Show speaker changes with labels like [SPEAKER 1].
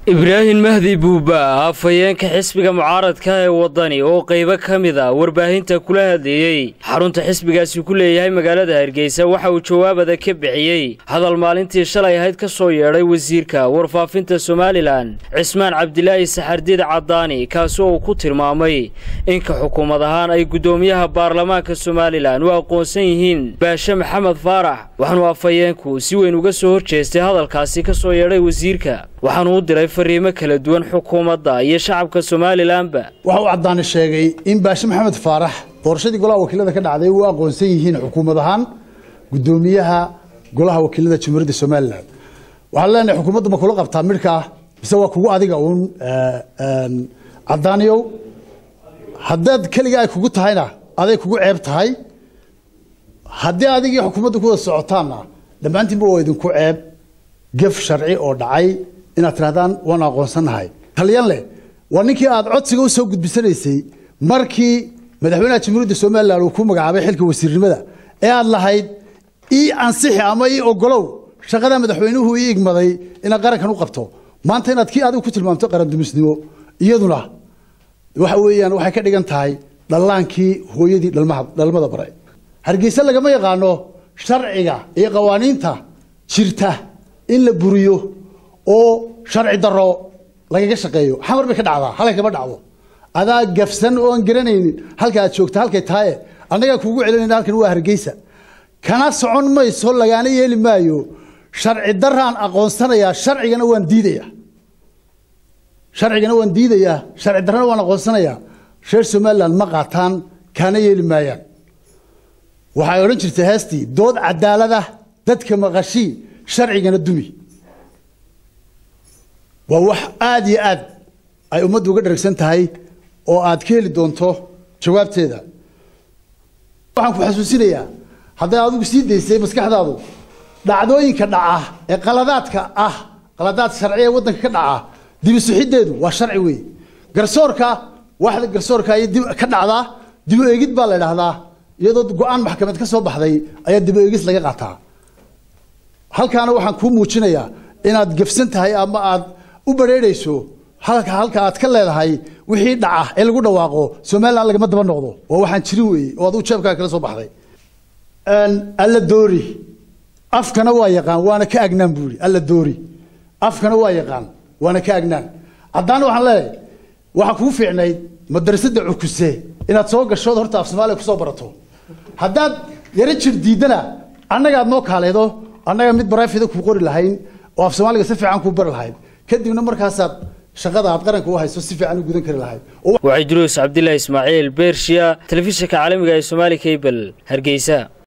[SPEAKER 1] ibraahim mahdi buuba afhayeenka xisbiga mucaaradka ee waddani oo qaybo ka mid a warbaahinta kula hadleeyey xarunta xisbigaasi ku leeyahay magaalada hargeysa waxa uu jawaabada ka bixiyey hadal maalintii shalay ahayd ka soo yeedhay wasiirka warfaafinta somalilan cismaan cabdilaahi saxardiid caddaani kaasi oo uu ku tilmaamay inka xukuumad ahaan ay guddoomiyaha baarlamaanka somalilan u aqoonsan yihiin baashe maxamed faarax waxaanuu afhayeenku si weyn uga soo horjeestay hadalkaasi ka soo yeedhay wasiirka waxaanu u diray fariimo kala duwan xukuumadda iyo shacabka somalilanba
[SPEAKER 2] waxa uu caddaani sheegay in baashe maxamed faarax doorashadii golaha wakiilada ka dhacday u aqoonsan yihiin xukuumad ahaan guddoomiyaha golaha wakiilada jamhuuriyadda somalilan waxaan leenahay xukuumadda ma kula qabtaa midhkaa mise waa kugu adiga uun caddaaniyow haddaad keliga ay kugu tahayna aday kugu ceeb tahay haddii adigii xukuumadda ku wada socotaanna dhammaantiinba waa idinku ceeb gef sharci oo dhacay inaad tirahdaan waan aqoonsannahay talyan leh waa ninkii aad codsiga u soo gudbisanaysay markii madaxweynaha jamhuuriyadda somalilan uu ku magacaabay xilka wasiirnimada ee aad lahayd ii ansixi ama ii ogolow shaqada madaxweynuhu ii igmaday inaad qarankan u qabto maanta inaad kii adigu ku tilmaamto qarandumisnimo iyaduna waxa weeyaan waxay ka dhigan tahay dhallaankii hooyadii dhalmada bare hargeysa lagama yaqaano sharciga iyo qawaaniinta jirta in la buriyo oo sharci daro lagaga shaqeeyo xamar bay ka dhacdaa halkay kama dhacdo adaa gafsan oo aan garanaynin halka aad joogta halkay tahaye annagaa kuugu celinayna halkan waa hargeysa kana socon mayso lagaana yeeli maayo sharci daraan aqoonsanayaa sharcigana waan diidayaa sharcigana waan diidayaa sharci darrana waan aqoonsanayaa reer somaliland ma qaataan kaana yeeli maayaan waxay odhan jirtay heestii dood cadaalada dadka maqashii sharcigana dumi waa wax aada iyo aad ay ummaddu uga dharagsan tahay oo aad ka heli doonto jawaabteeda waxaan ku xasuusinayaa hadday adigu sii daysay maskaxdaadu dhacdooyinka dhaca ee qaladaadka ah qaladaad sharci ee waddanka ka dhaca dibisuxiddeedu waa sharci weeye garsoorka waxda garsoorka ay dib ka dhacdaa dibu eegid baa la idhaahdaa iyadoo go-aan maxkamad ka soo baxday ayaa dibu eegis laga qaataa halkaana waxaan kuu muujinayaa inaad gefsan tahay ama aad u bareerayso halka halka aad ka leedahay wixii dhaca ee lagu dhawaaqo somalilan lagama daba noqdo waa waxaan jirin weeye oo aduu jeebkaaga kala soo baxday alla doori afkana waa yaqaan waana ka agnaan buu yidhi alla doori afkana waa yaqaan waana ka agnaan haddaana waxaan leeyahay waxaa kugu fiicnayd madrasadda cukuse inaad soo gashood horta af soomaaliya kusoo barato haddaad yaro jir diidana annagaad noo kaaleedo annaga mid barafida kuu qori lahayn oo af soomaaliga si fiican kuu bari lahayd kadibna markaasaad shaqada aad qaranka u hayso si fiican u gudan kari lahayd
[SPEAKER 1] waxay duruus cabdilaahi ismaaciil beershiya telefishinka caalamiga ee soomaali cable hargeysa